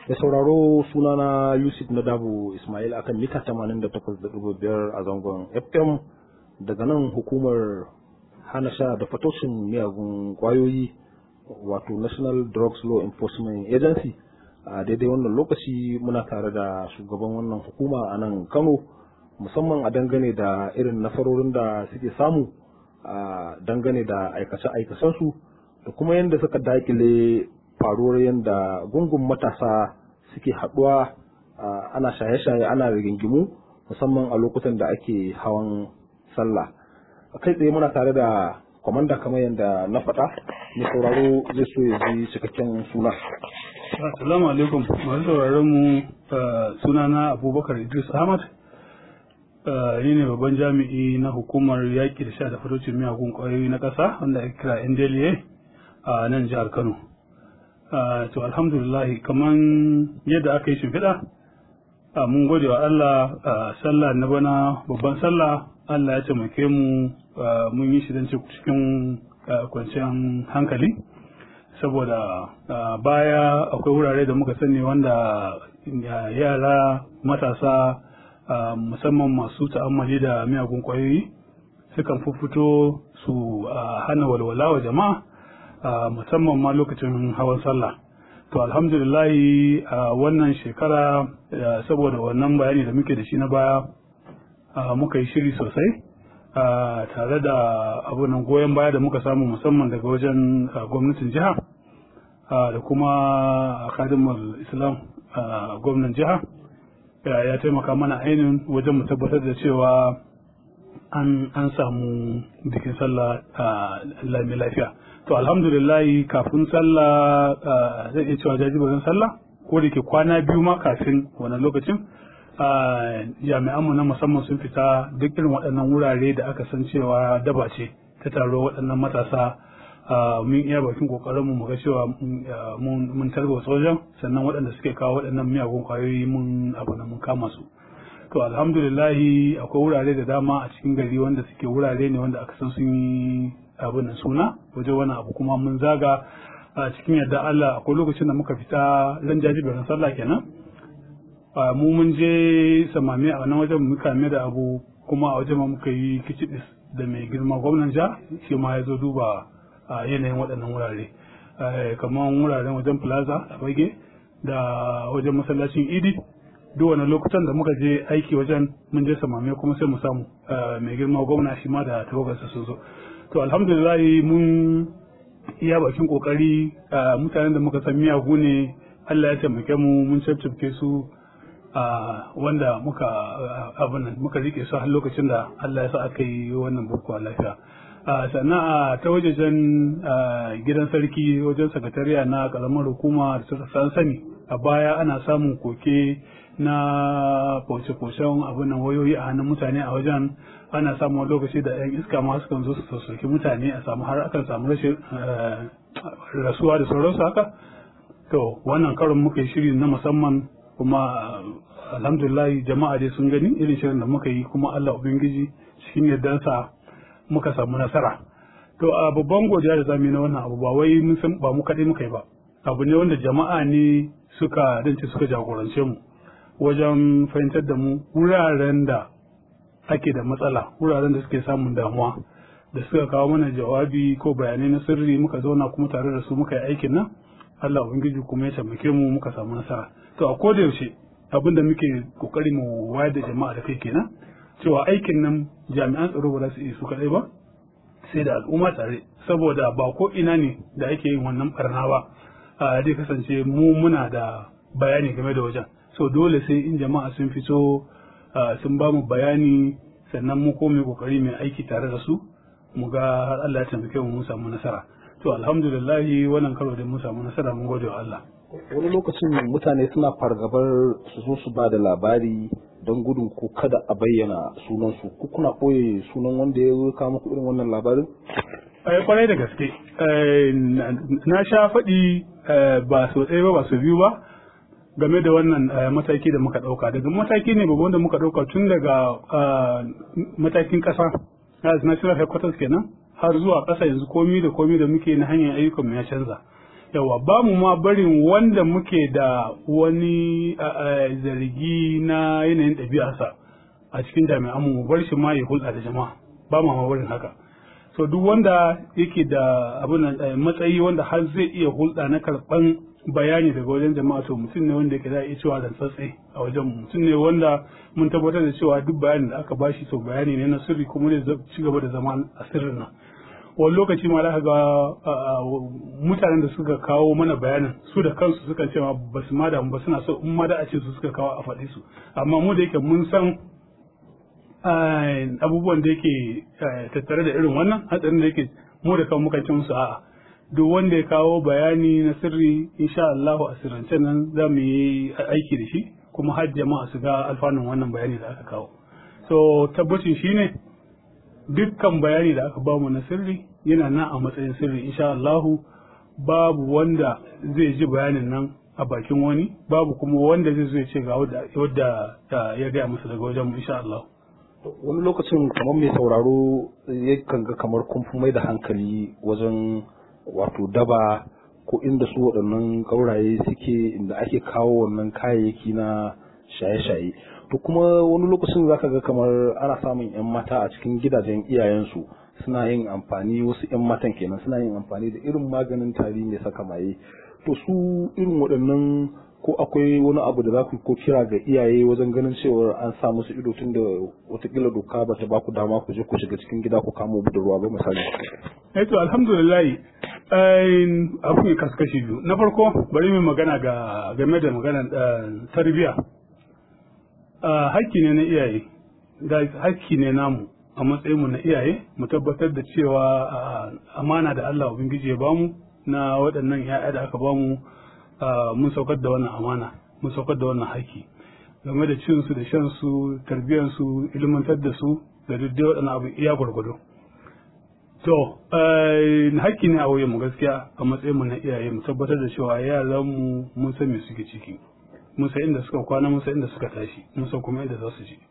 Da sauraro sunana Yusuf Nadabu Ismail akan mita 88.5 a zangon FM daga nan hukumar hana sha da fatoshin miyagun kwayoyi wato National Drugs Law Enforcement Agency a daidai wannan lokaci muna tare da shugaban wannan hukuma a nan Kano musamman a dangane da irin nasarorin da suke samu a dangane da aikace-aikacensu da kuma yadda suka dakile faruwar yadda gungun matasa suke haɗuwa ana shaye-shaye ana rigingimu musamman a lokutan da ake hawan sallah kai tsaye muna tare da kwamanda kamar yadda na faɗa mai sauraro zai so ya ji cikakken suna assalamu alaikum masu sauraron mu sunana abubakar idris ahmad ni ne babban jami'i na hukumar yaƙi da sha da fatocin miyagun ƙwayoyi na ƙasa wanda ake kira ndla a nan jihar kano to alhamdulillah kamar yadda aka yi shimfiɗa mun gode wa Allah sallah na bana babban sallah Allah ya taimake mu mun yi shi don cikin kwanciyar hankali saboda baya akwai wurare da muka sani wanda yara matasa musamman masu ta'ammali da miyagun kwayoyi sukan fito su hana walwala wa jama'a musamman ma lokacin hawan sallah to alhamdulillahi a wannan shekara saboda wannan bayani da muke da shi na baya muka yi shiri sosai tare da abunan goyon baya da muka samu musamman daga wajen gwamnatin jiha da kuma akadimar islam gwamnan jiha ya taimaka mana ainihin wajen mu tabbatar da cewa an samu bikin sallah lami lafiya to alhamdulillahi kafin sallah zai iya cewa jajibarin sallah ko da ke kwana biyu ma kafin wannan lokacin jami'anmu na musamman sun fita duk irin waɗannan wurare da aka san cewa daba ce ta taro waɗannan matasa mun iya bakin kokarinmu mu ga cewa mun tarba sojan sannan waɗanda suke kawo waɗannan miyagun kwayoyi mun abu mun kama su to alhamdulillahi akwai wurare da dama a cikin gari wanda suke wurare ne wanda aka san sun yi abin suna waje wani abu kuma mun zaga a cikin yadda Allah akwai lokacin da muka fita ran jajiberin sallah kenan mu mun je samami a nan wajen muka mai da abu kuma a wajen muka yi kicibis da mai girma gwamnan ja shi ma ya zo duba yanayin waɗannan wurare kamar wuraren wajen plaza a bage da wajen masallacin idi duk wani lokutan da muka je aiki wajen mun je samame kuma sai mu samu mai girma gwamna shi ma da tawagarsa sun zo to alhamdulillah mun iya bakin kokari mutanen da muka san miyagu ne Allah ya taimake mu mun cafcafke su wanda muka abin nan muka rike su har lokacin da Allah ya sa aka yi wannan bukuwa lafiya sannan a ta wajejen gidan sarki wajen sakatariya na karamar hukuma da suka san sani a baya ana samun koke na fauce-faucen abin nan wayoyi a hannun mutane a wajen ana samun lokaci da yan iska ma sukan zo su soki mutane a samu har akan samu rashin rasuwa da sauransu haka to wannan karon muka yi shiri na musamman kuma alhamdulillah jama'a dai sun gani irin shirin da muka yi kuma Allah ubangiji cikin yardansa muka samu nasara to a babban godiya da zamu yi na wannan abu ba wai mun san ba mu kaɗai muka yi ba abu ne wanda jama'a ne suka dace suka jagorance mu wajen fahimtar da mu wuraren da ake da matsala wuraren da suke samun damuwa da suka kawo mana jawabi ko bayanai na sirri muka zauna kuma tare da su muka yi aikin nan Allah ubangiji kuma ya taimake mu muka samu nasara to a koda yaushe abin da muke kokari mu wayar da jama'a da kai kenan cewa aikin nan jami'an tsaro ba za su iya su kadai ba sai da al'umma tare saboda ba ko ina ne da ake yin wannan barna ba zai kasance mu muna da bayani game da wajen so dole sai in jama'a sun fito sun ba mu bayani sannan mu ko mai kokari mai aiki tare da su mu ga har Allah ya taimake mu mun samu nasara to alhamdulillah wannan karo da mun samu nasara mun gode wa Allah wani lokacin mutane suna fargabar su zo su ba da labari don gudun ko kada a bayyana sunansu ku kuna ɓoye sunan wanda ya zo kawo muku irin wannan labarin kwarai da gaske na sha faɗi ba so ɗaya ba ba so biyu ba game da wannan mataki da muka ɗauka daga mataki ne babban da muka ɗauka tun daga matakin ƙasa national headquarters kenan har zuwa ƙasa yanzu komi da komi da muke na hanyar ayyukan ya canza yawa ba mu ma barin wanda muke da wani zargi na yanayin ɗabi'arsa a cikin jami'an mu bar shi ma ya hulɗa da jama'a ba ma barin haka so duk wanda yake da abin matsayi wanda har zai iya hulɗa na karɓan bayani daga wajen jama'a to mutum ne wanda yake za a iya cewa rantsatse a wajen mutum ne wanda mun tabbatar da cewa duk bayanin da aka bashi to bayani ne na sirri kuma zai ci gaba da zama a sirrin nan wani lokaci ma za ga mutanen da suka kawo mana bayanin su da kansu suka ce ma ba su ma damu ba suna so in ma da a ce su suka kawo a faɗi su amma mu da yake mun san abubuwan da yake tattare da irin wannan hatsarin da yake mu da kan muka ce musu a'a duk wanda ya kawo bayani na sirri insha Allah a sirrance nan za mu yi aiki da shi kuma har jama'a su ga alfanun wannan bayani da aka kawo so tabbacin shine dukkan bayani da aka bamu na sirri yana nan a matsayin sirri insha Allahu babu wanda zai ji bayanin nan a bakin wani babu kuma wanda zai zo ya ce ga wadda ya gaya masa daga wajen mu insha Allah wani lokacin kamar mai sauraro yakan ga kamar kun fi mai da hankali wajen wato daba ko inda su waɗannan ƙauraye suke inda ake kawo wannan kayayyaki na shaye-shaye to kuma wani lokacin zaka ga kamar ana samun 'yan mata a cikin gidajen iyayensu suna yin amfani wasu 'yan matan kenan suna yin amfani da irin maganin tari mai saka maye to su irin waɗannan ko akwai wani abu da za ku ko kira ga iyaye wajen ganin cewa an sa musu ido tun da watakila doka ba ta ba ku dama ku je ku shiga cikin gida ku kamo budurwa ba misali. Eh to alhamdulillah abu ne kaskashi biyu na farko bari mu magana ga game da magana tarbiyya hakki ne na iyaye hakki ne namu a matsayin mu na iyaye mu tabbatar da cewa amana da Allah ubangiji ya bamu na waɗannan 'ya'ya da aka bamu mun saukar da wannan amana mun saukar da wannan haƙƙi game da cin su da shan su tarbiyyar su ilmantar da su da duk dai waɗannan abu iya gwargwado to haƙƙi ne a wuyan mu gaskiya a matsayin mu na iyaye mu tabbatar da cewa yaran mu mun san me suke ciki mun san inda suka kwana mun san inda suka tashi mun san kuma inda za su je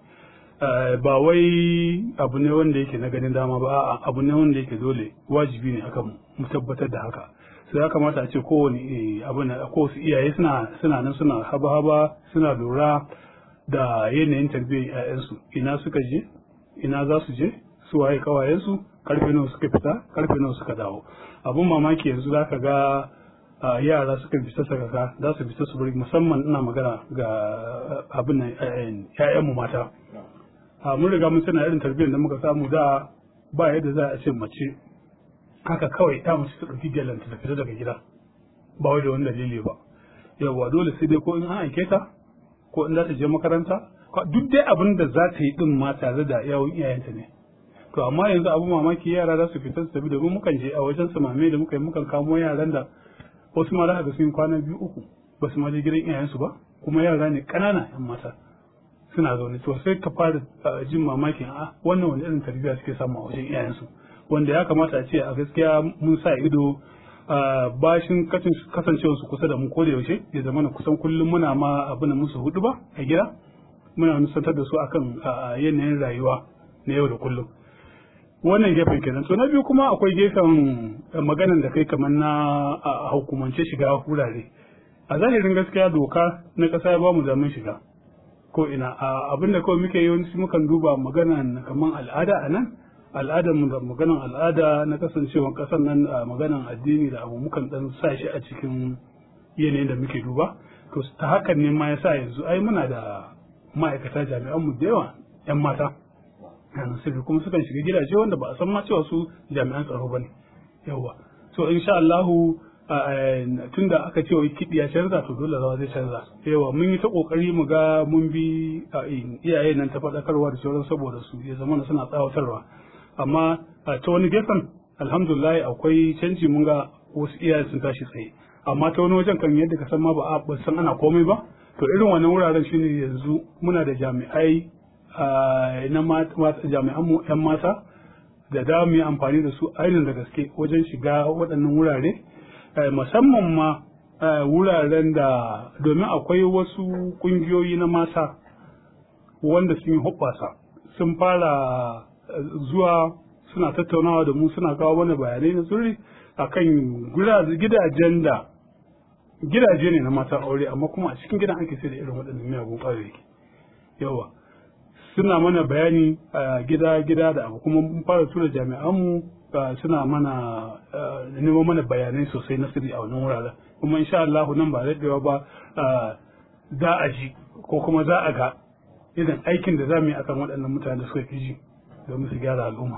ba wai abu ne wanda yake na ganin dama ba a'a abu ne wanda yake dole wajibi ne akan mu tabbatar da haka sai ya kamata a ce kowane abin da ko su iyaye suna suna nan suna haba haba suna lura da yanayin tarbiyyar ƴaƴansu ina suka je ina za su je su waye kawayensu karfe nawa suka fita karfe nawa suka dawo abun mamaki yanzu za ka ga yara suka fita saka ka za su fita su bari musamman ina magana ga abin nan ƴaƴanmu mata mun riga mun sana irin tarbiyyar da muka samu da ba yadda za a ce mace haka kawai ta mace ta ɗauki gyalanta ta fita daga gida ba wai da wani dalili ba yawwa dole sai dai ko in an aike ta ko in za ta je makaranta duk dai abin da za ta yi din ma tare da yawon iyayenta ne to amma yanzu abu mamaki yara za su fita su tafi domin mukan je a wajen samame da muka yi mukan kamo yaran da wasu ma za ga sun kwana biyu uku ba su ma je gidan iyayensu ba kuma yara ne ƙanana yan mata suna zaune to sai ka fara jin mamakin a wannan wani irin tarbiyya suke samu a wajen iyayensu wanda ya kamata a ce a gaskiya mun sa ido bashin kasancewar su kusa da mu ko da yaushe ya zama na kusan kullum muna ma abin da musu hudu ba a gida muna nusantar da su akan yanayin rayuwa na yau da kullum wannan gefen kenan to na biyu kuma akwai gefen maganan da kai kamar na hukumance shiga wurare a zahirin gaskiya doka na ƙasa ya bamu damin shiga ko ina abin da kawai muke yawanci mukan duba maganan kamar al'ada a nan al'adar mu da maganan al'ada na kasancewan ƙasar nan a maganan addini da abu mukan dan sa shi a cikin yanayin da muke duba to ta hakan ne ma yasa yanzu ai muna da ma'aikata jami'an mu da yawa yan mata yana sirri kuma sukan shiga gidaje wanda ba a san ma cewa su jami'an tsaro bane yawa so insha Allah tunda aka ce wai kiɗi ya canza to dole rawa zai canza yawa mun yi ta kokari mu ga mun bi iyaye nan ta faɗakarwa da sauran saboda su ya zama suna tsawatarwa amma ta wani gefen alhamdulillah akwai canji mun ga wasu iyaye sun tashi tsaye amma ta wani wajen kan yadda ka san ma ba a san ana komai ba to irin wannan wuraren shine yanzu muna da jami'ai na jami'an mu yan mata da da mu yi amfani da su ainihin da gaske wajen shiga waɗannan wurare musamman ma wuraren da domin akwai wasu ƙungiyoyi na mata wanda sun yi hoɓɓasa sun fara zuwa suna tattaunawa da mu suna kawo mana bayanai na sirri akan gidajen da gidaje ne na mata aure amma kuma a cikin gidan ake sai da irin waɗannan miyagun ƙwayoyi yawa suna mana bayani a gida gida da abu kuma mun fara tura jami'anmu suna mana neman mana bayanai sosai na sirri a wannan wuraren kuma insha Allah nan ba daɗewa ba za a ji ko kuma za a ga irin aikin da za mu yi akan waɗannan mutane da suka fi ji domin su gyara al'umma.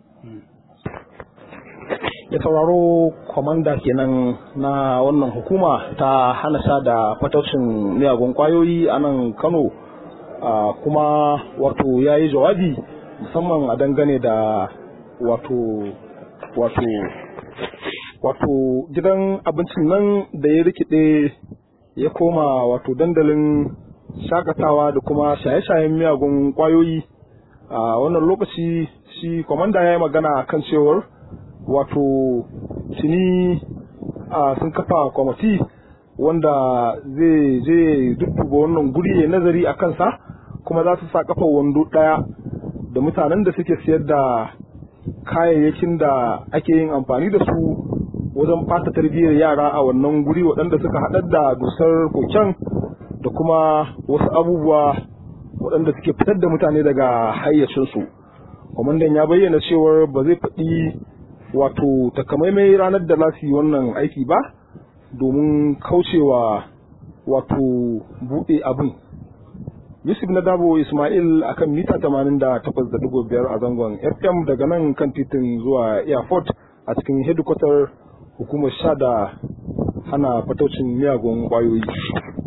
ya sauraro kwamanda kenan na wannan hukuma ta hana sha da fataucin miyagun kwayoyi a nan kano kuma wato ya yi jawabi musamman a dangane da wato wato wato gidan abincin nan da ya rikide ya koma wato dandalin shakatawa da kuma shaye-shayen miyagun kwayoyi a wannan lokaci shi kwamanda ya yi magana kan cewar wato tuni sun kafa kwamiti wanda zai je dudduba wannan guri ya nazari a kansa kuma za su sa kafa wando ɗaya da mutanen da suke siyar da kayayyakin da ake yin amfani da su wajen fata tarbiyyar yara a wannan guri waɗanda suka haɗar da dusar koken da kuma wasu abubuwa waɗanda suke fitar da mutane daga hayyacinsu kwamandan ya bayyana cewar ba zai faɗi wato takamaimai ranar da za su yi wannan aiki ba domin kaucewa wato buɗe abin yusuf na dabo ismail akan mita 88.5 a zangon fm daga nan kan titin zuwa airport a cikin hedikwatar hukumar sha da hana fataucin miyagun kwayoyi